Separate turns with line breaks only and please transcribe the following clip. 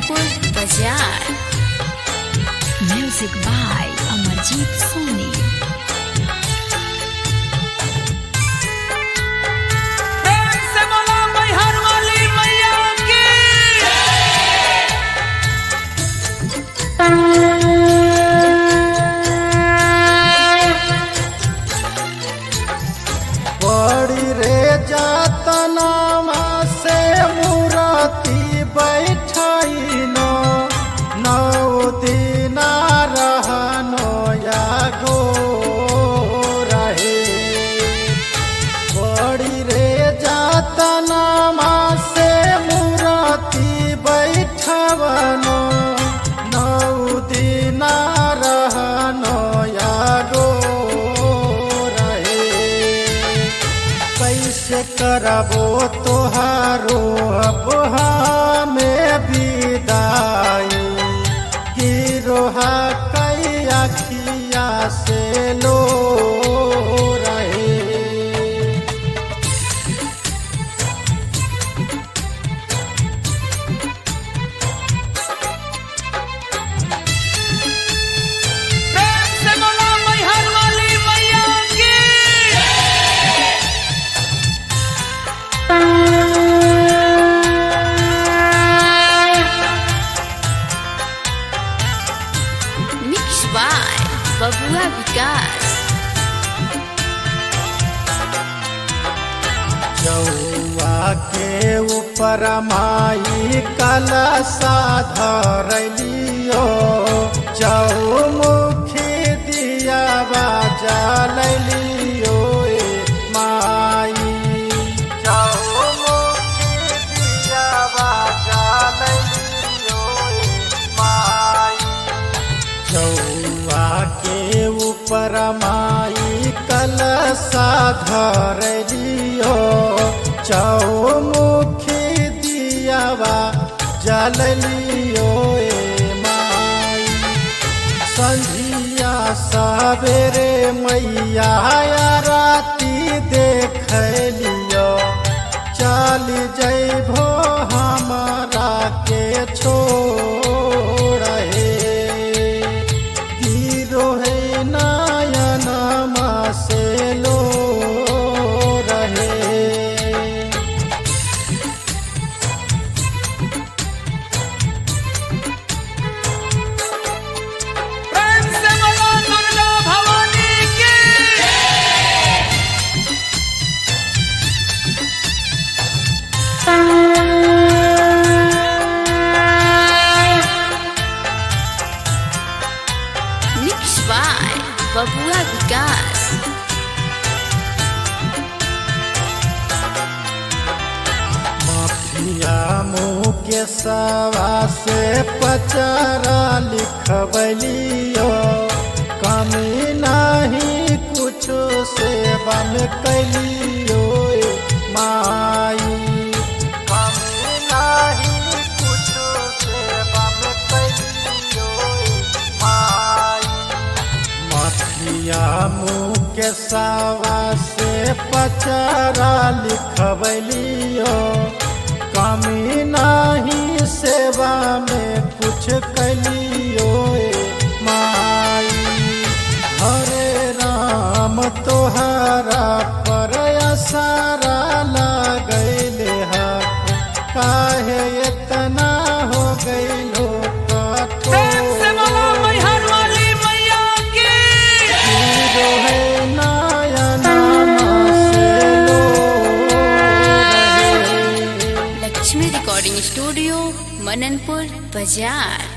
Mananpur Bazar music by Amarjeet Soni
प्रेम से बोला मैहर वाली मैया की
बड़ी रे जातनामा से मूरति बैठनो नौ दिना रहनो या गो रहे बड़ी रे जातनामा से मूरति बैठवनो नौ दिना रहनो या गो रहे कैसे करबो तोहारो अब में विदाई गिरोहा कई अखिया से लो रहे
प्रेम से बोला मैहर वाली मैया की
मिक्स बाय बबुआ विकास
जौआ के ऊपर माई कलशा धरलियो चौमुखी दिया जलियो माई चौमुखी दिया जलियो माई चौआ के ऊपर माई कलशा धरलियो चौमुखी दियावा जललियो ए माई संझिया सवेरे मैया राती देख लियो चल जैभो हमारा के छोड़ हे गिरो है नयनमा से लो रहे
प्रेम से बोला दुर्गा भवानी की
मिक्स बाय बबुआ विकास
माफिया मुँह के सवा से पचारा लिखबलियो कमी नहीं कुछ सेवा में कैलियो ए माई कमी नहीं कुछ सेवा में कैलियो ए माई मथिया मुँह के सावा से पचारा लिखबलियो कमी नहीं सेवा में कुछ कलियो ए माई हरे राम तोहरा पर सारा लगैले हा काहे इतना हो गइलो
प्रेम से बोला
कठोर
मैहर वाली मैया की
हीरो है नयनमा से लो रहे
लक्ष्मी रिकॉर्डिंग स्टूडियो मननपुर बाजार